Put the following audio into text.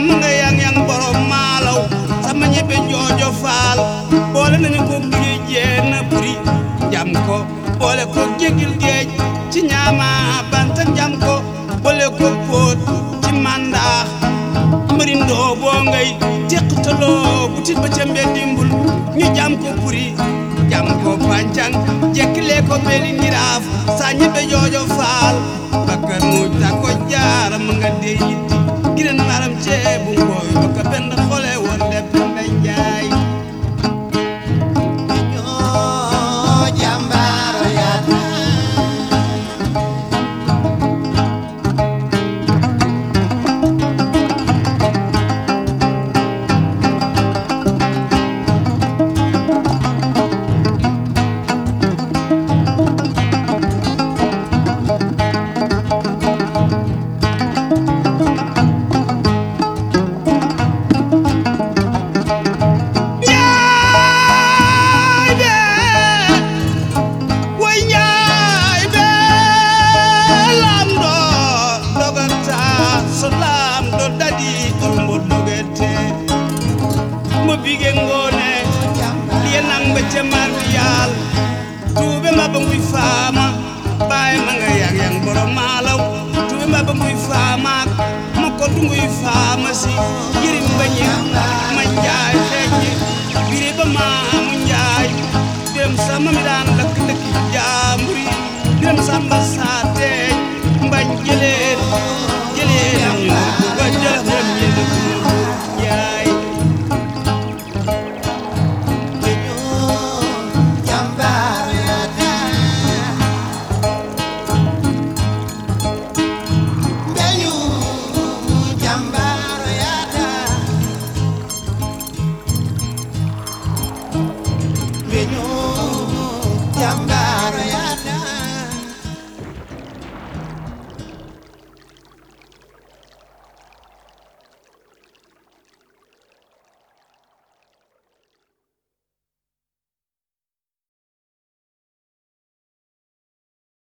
ma nga yang yang borom maalaw sama ñebe joojo faal boole nañu ko géej jeen buri jam ko boole ko jégil géej ci ñaama banta jam ko boole ko póot ci mandaax mbërindoo boo ngay teqtaloo butit ba ca mbeddimbul ñu jam ko buri jam ko pancang jekkilee ko beli ngiraaf saa ñebe joojo faal bakkan mu ta ko jaara ma nga dee yitti giren maram ceebu ngooy baka benn xole woon lepp nday jaay ñoo jàmbaaro yaata Njaay be way njaay be lam do dogata so lam do dadi turmbo dogete mo bige ngone liye nang be cemal yal tuube ma ba nguy faama baye ma nga yang yang borom malaw tuube ma ba nguy faama ma ko du nguy faama si yirim bañi ma njaay xeeñi biri ba maamu njaay dem sama mi daan lakk dëkk jaamburi dem samba saateeñ mbañ jëleen jëleen ñu ko ba jëleen ñu ko njaay